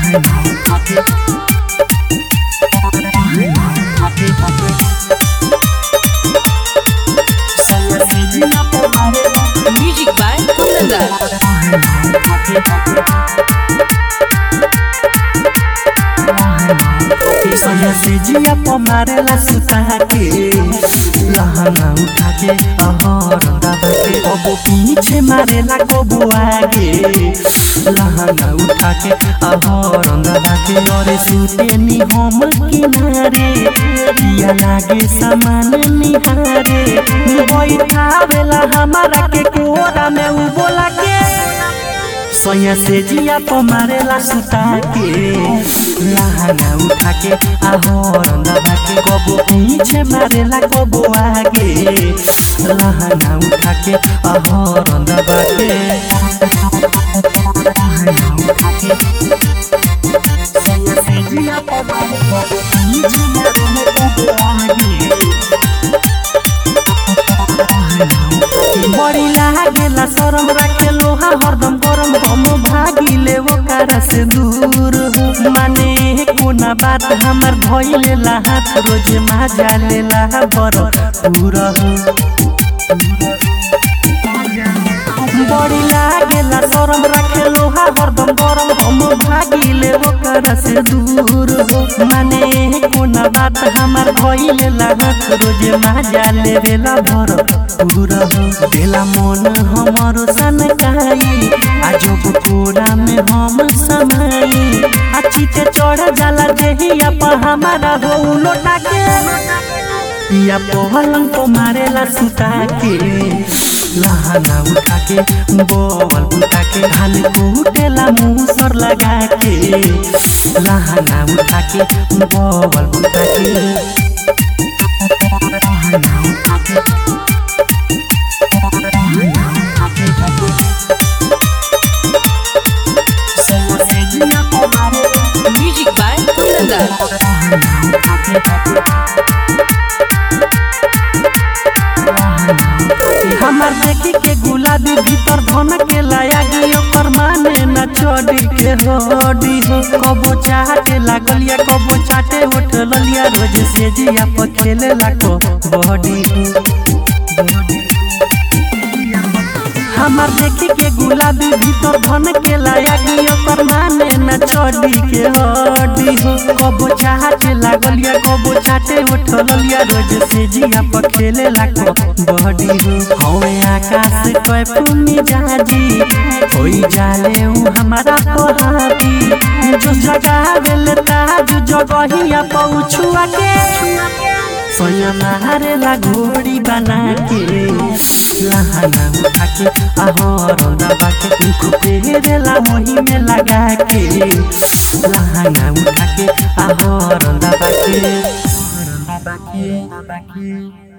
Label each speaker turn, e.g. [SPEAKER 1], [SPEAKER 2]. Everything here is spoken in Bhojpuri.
[SPEAKER 1] Music by Kundan
[SPEAKER 2] सोया से जिया प मारेला सुता के लहंगा उठा के अहर दबा के कबो पीछे मारेला कबो आगे लहंगा उठा के अहर दबा के और सुते नी हम किनारे पिया लागे सामान निहारे बैठावेला हमारा के कोरा में उ बोला के सोया से जिया प मारेला सुता के लहंगा उठा के आहर दबा के कबो पीछे मारेला कबो आगे लहंगा उठा के आहर दबा के सोया से जिया प मारेला पीछे मारेला कबो आगे बड़ी लागेला शरम राखे लोहा हरदम गरम हम भागिले ओकरा से दूर हो माने कोना बात हमर भइलेला हाथ रोज माजा लेला बर पूरा हो बड़ी लागेला शरम राखे लोहा हरदम गरम हम भागिले ओकरा से दूर हो माने कोना बात हमर भइलेला हाथ रोज माजा लेवेला भर पूरा हो देला मन हमर सनकाई आजब कोरा में हम समाई अच्छी ते चढ़ जाला देहिया पर हमारा हो लोटा के या पहलंग को मारेला सुता के लहंगा उठा के बोवल उठा के धान कूटेला मुँह सर लगा के लहंगा उठा के बोवल उठा के लहंगा उठा के
[SPEAKER 1] Music by Kundan
[SPEAKER 2] हमार देखी के गुलाबी भीतर धन के लाया गई ओकर माने न चढ़ी के हडी हो कबो चाटे लागल या कबो चाटे उठ ललिया रोज से जिया पर खेले लाको बॉडी हो हमार देखी के गुलाबी भीतर धन के लाया गई ओकर माने न चढ़ी के हडी हो कबो चाटे लागल या कबो चाटे उठ ललिया रोज से जिया पर खेले लाको बॉडी हो हवे आकाश कोई पुनी जाजी होई जाले उ हमारा पहाड़ी जो जगा देल ताज जगहिया पहुँचुआ के सोया मारेला घोड़ी बना के लहंगा उठा के आहर दबा के मुख पेरेला वही में लगा के लहंगा उठा के आहर दबा के दबा के दबा के